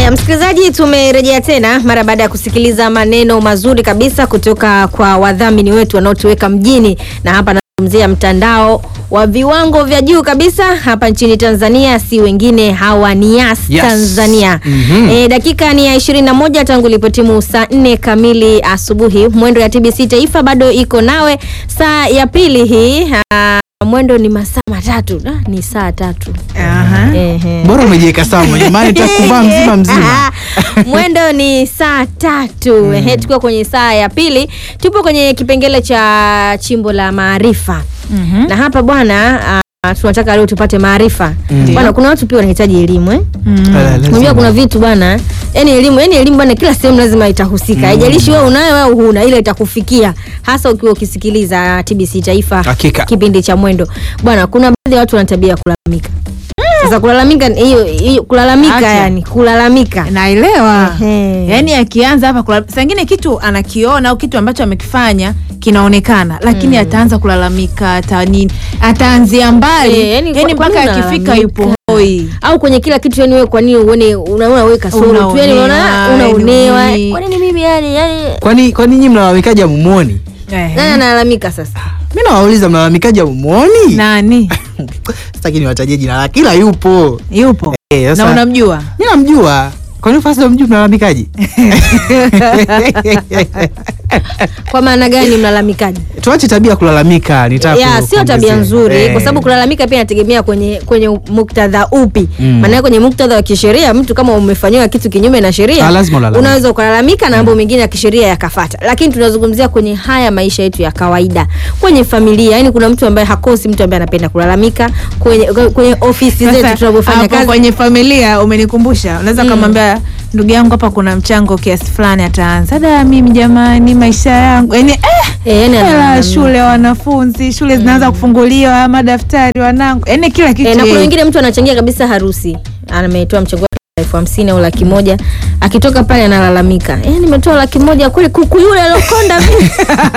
Haya, msikilizaji, tumerejea tena mara baada ya kusikiliza maneno mazuri kabisa kutoka kwa wadhamini wetu wanaotuweka mjini, na hapa nazungumzia mtandao wa viwango vya juu kabisa hapa nchini Tanzania, si wengine hawa ni Yas Yes. Tanzania. Mhm. E, dakika ni ya 21 tangu ilipotimu saa 4 kamili asubuhi. Mwendo ya TBC Taifa bado iko nawe saa ya pili hii. Ah, mwendo ni masaa matatu. Ah, ni saa tatu. Aha. Ehe. bora umejiweka sawa jamani takuvaa mzima mzima mwendo ni saa tatu ehe tukiwa kwenye saa ya pili tupo kwenye kipengele cha chimbo la maarifa Mhm. na hapa bwana ah, tunataka leo tupate maarifa bwana kuna watu pia wanahitaji elimu eh? Ala, lazima. unajua kuna vitu bwana yani elimu yani elimu bwana kila sehemu lazima itahusika haijalishi wewe unayo au huna ile itakufikia hasa ukiwa ukisikiliza TBC Taifa Hakika. kipindi cha mwendo bwana kuna baadhi ya watu wana tabia ya kulalamika sasa kulalamika hiyo hiyo kulalamika Acha. yani kulalamika naelewa Ehe. yaani akianza hapa kula- saa ingine kitu anakiona au kitu ambacho amekifanya kinaonekana lakini ataanza kulalamika ata nini ataanzia mbali Eh, yani yani, kwa- kwa mpaka nini akifika unalalamika? yupo hoi au kwenye kila kitu yani wewe kwa nini uone unaona wewe kasoro tu yani unaona Unaonewa, unaonewa yani kwa nini mimi yani yani kwani kwani nyinyi mnalalamikaji amumwoni Ehe. nani analalamika sasa mi nawauliza mnalalamikaji amumwoni nani sitaki niwatajie jina la kila yupo yupo Eh, sasa- na unamjua mi namjua kwani fasi mjui mnalalamikaji kwa maana gani mlalamikaji tuache tabia ya kulalamika nitaka ya ku- sio tabia kuongezea. nzuri Eh. kwa sababu kulalamika pia inategemea kwenye kwenye muktadha upi Mm. maana kwenye muktadha wa kisheria mtu kama umefanyiwa kitu kinyume na sheria Ah, lazima ulalamike. unaweza ukalalamika na mambo mengine ya kisheria yakafata lakini tunazungumzia kwenye haya maisha yetu ya kawaida kwenye familia yani kuna mtu ambaye hakosi mtu ambaye anapenda kulalamika kwenye, kwenye ofisi zetu Sasa, tunavyofanya hapo kazi kwenye familia umenikumbusha unaweza Mm. ukamwambia ndugu yangu hapa kuna mchango kiasi fulani ataanza da mimi jamani maisha yangu yani eh, Eh, yani hela ana- shule wanafunzi shule zinaanza kufunguliwa madaftari wanangu yani kila kitu E, na kuna yeye. wengine mtu anachangia kabisa harusi ametoa mchango wake elfu hamsini au laki moja akitoka pale analalamika e, nimetoa laki moja kweli kuku yule alokonda mimi."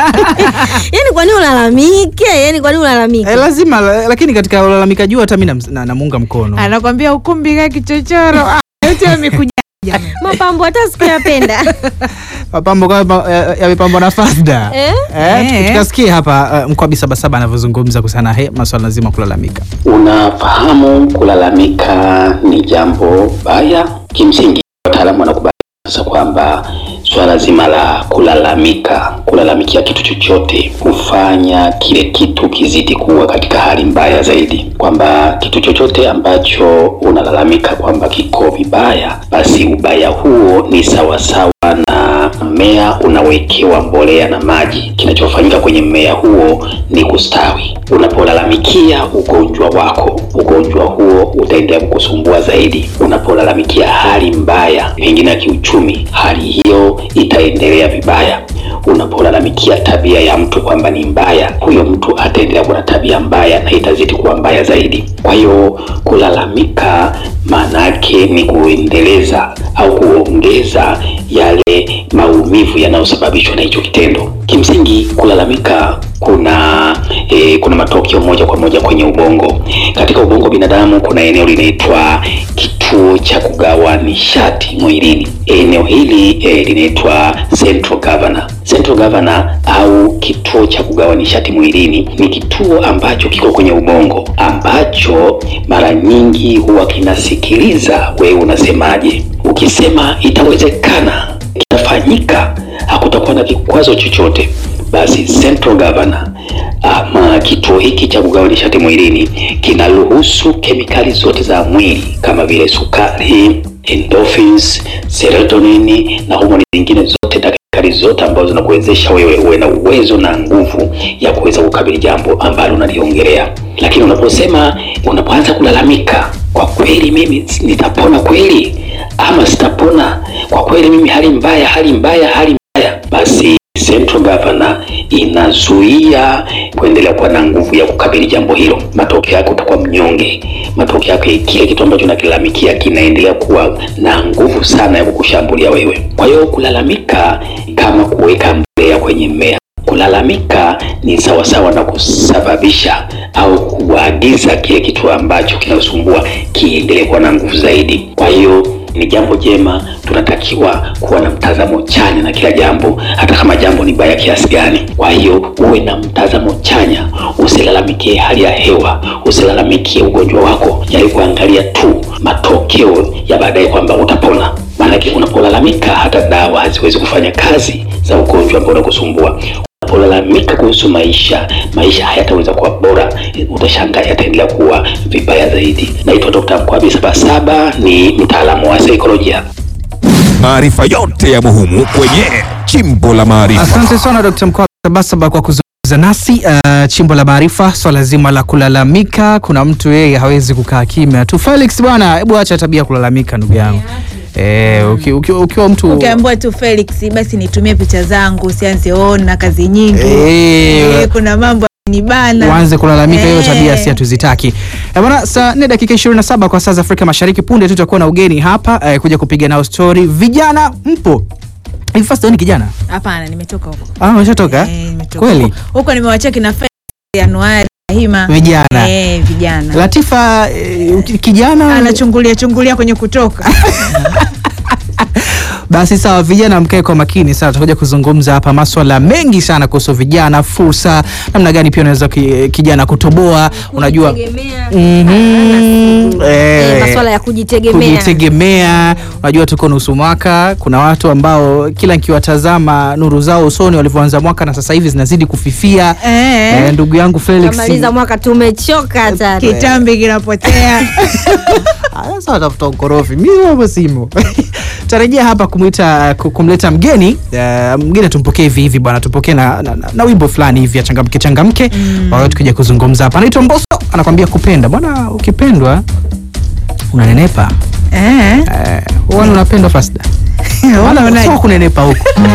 yani kwa nini ulalamike yani kwa nini ulalamike Eh, lazima la- lakini katika ulalamikaji huu hata mi nam- na- namuunga mkono anakwambia ukumbi ka kichochoro Ah, yote yamekuja mapambo hata sikuyapenda mapambo kama eh, yamepambwa na fasda Eh? Eh, Eh. tukasikie hapa uh, mkwabi sabasaba anavyozungumza kuhusiana na he- maswala lazima kulalamika Unafahamu, kulalamika ni jambo baya. Kimsingi wataalamu wanakubali sasa kwamba swala zima la kulalamika, kulalamikia kitu chochote hufanya kile kitu kizidi kuwa katika hali mbaya zaidi, kwamba kitu chochote ambacho unalalamika kwamba kiko vibaya, basi ubaya huo ni sawasawa na mmea unawekewa mbolea na maji. Kinachofanyika kwenye mmea huo ni kustawi. Unapolalamikia ugonjwa wako, ugonjwa huo utaendelea kukusumbua zaidi. Unapolalamikia hali mbaya, pengine ya kiuchumi, hali hiyo itaendelea vibaya. Unapolalamikia tabia ya mtu kwamba ni mbaya, huyo mtu ataendelea kuwa na tabia mbaya na itazidi kuwa mbaya zaidi. Kwa hiyo kulalamika maana yake ni kuendeleza au kuongeza yale maumivu yanayosababishwa na hicho kitendo. Kimsingi kulalamika kuna e, kuna matokeo moja kwa moja kwenye ubongo. Katika ubongo wa binadamu kuna eneo linaitwa kituo cha kugawa nishati mwilini. Eneo hili e, linaitwa central governor. Central governor au kituo cha kugawa nishati mwilini ni kituo ambacho kiko kwenye ubongo ambacho mara nyingi huwa kinasikiliza wewe unasemaje. Ukisema itawezekana, kitafanyika, hakutakuwa na kikwazo chochote, basi central governor ama kituo hiki cha kugawa nishati mwilini kinaruhusu kemikali zote za mwili kama vile sukari, endorphins, serotonin na homoni zingine zote na kemikali zote ambazo zinakuwezesha wewe uwe na uwezo na nguvu ya kuweza kukabili jambo ambalo unaliongelea. Lakini unaposema, unapoanza kulalamika, kwa kweli mimi nitapona kweli ama sitapona, kwa kweli mimi hali mbaya, hali mbaya, hali mbaya, basi Central Governor inazuia kuendelea kuwa na nguvu ya kukabili jambo hilo. Matokeo yake utakuwa mnyonge. Matokeo yake kile kitu ambacho unakilalamikia kinaendelea kuwa na nguvu sana ya kukushambulia wewe. Kwa hiyo kulalamika kama kuweka mbolea kwenye mmea. Kulalamika ni sawasawa na kusababisha au kuagiza kile kitu ambacho kinasumbua kiendelee kuwa na nguvu zaidi. Kwa hiyo ni jambo jema. Tunatakiwa kuwa na mtazamo chanya na kila jambo, hata kama jambo ni baya kiasi gani. Kwa hiyo uwe na mtazamo chanya, usilalamikie hali ya hewa, usilalamikie ugonjwa wako, jaribu kuangalia tu matokeo ya baadaye kwamba utapona. Maanake unapolalamika hata dawa haziwezi kufanya kazi za ugonjwa ambao unakusumbua. Unapolalamika kuhusu maisha, maisha hayataweza kuwa bora, utashangaa yataendelea kuwa vibaya zaidi. Naitwa Dr. Mkwabi Sabasaba, ni mtaalamu wa saikolojia. Maarifa yote ya muhimu kwenye Chimbo la Maarifa. Asante sana Dr. Mkwabi Sabasaba kwa kuzungumza nasi uh, chimbo la maarifa, swala zima la kulalamika. Kuna mtu yeye hawezi kukaa kimya tu. Felix bwana, hebu acha tabia ya kulalamika ndugu yangu. Eh, uki- uki- ukiwa mtu ukiambiwa tu Felix basi nitumie picha zangu usianze ona kazi nyingi Eh, Eh, kuna mambo nibana uanze kulalamika, hiyo Eh. tabia si hatuzitaki. Eh, bwana, saa 4 dakika 27 kwa saa za Afrika Mashariki. Punde tu tutakuwa na ugeni hapa eh, kuja kupiga nao story. Vijana mpo hivi? First ni kijana hapana nimetoka huko ah, umeshatoka Eh, nimetoka kweli? huko. huko nimewachia kina Felix Januari Hima Vijana. eh, vijana Latifa eh, kijana anachungulia chungulia kwenye kutoka Basi sawa, vijana mkae kwa makini sana. Tutakuja kuzungumza hapa maswala mengi sana kuhusu vijana, fursa, namna gani pia unaweza ki, kijana kutoboa. Unajua Kujitegemea. Mhm. Eh, Eh, masuala ya kujitegemea. kujitegemea. Unajua tuko nusu mwaka, kuna watu ambao kila nikiwatazama nuru zao usoni walivyoanza mwaka na sasa hivi zinazidi kufifia. Eh. Eh, ndugu yangu Felix Kamaliza mwaka tumechoka hata. kitambi kinapotea Ah, sasa watafuta ukorofi mimi hapo simo tarejea hapa kumwita ku- kumleta mgeni uh, mgeni tumpokee hivi hivi bwana tupokee na, na, na, na wimbo fulani hivi ya changamke changamke mm. wakati tukija kuzungumza hapa anaitwa Mbosso anakwambia kupenda bwana ukipendwa unanenepa eh. eh, wani unapendwa fasda Wala wala unaje? sio kunenepa huko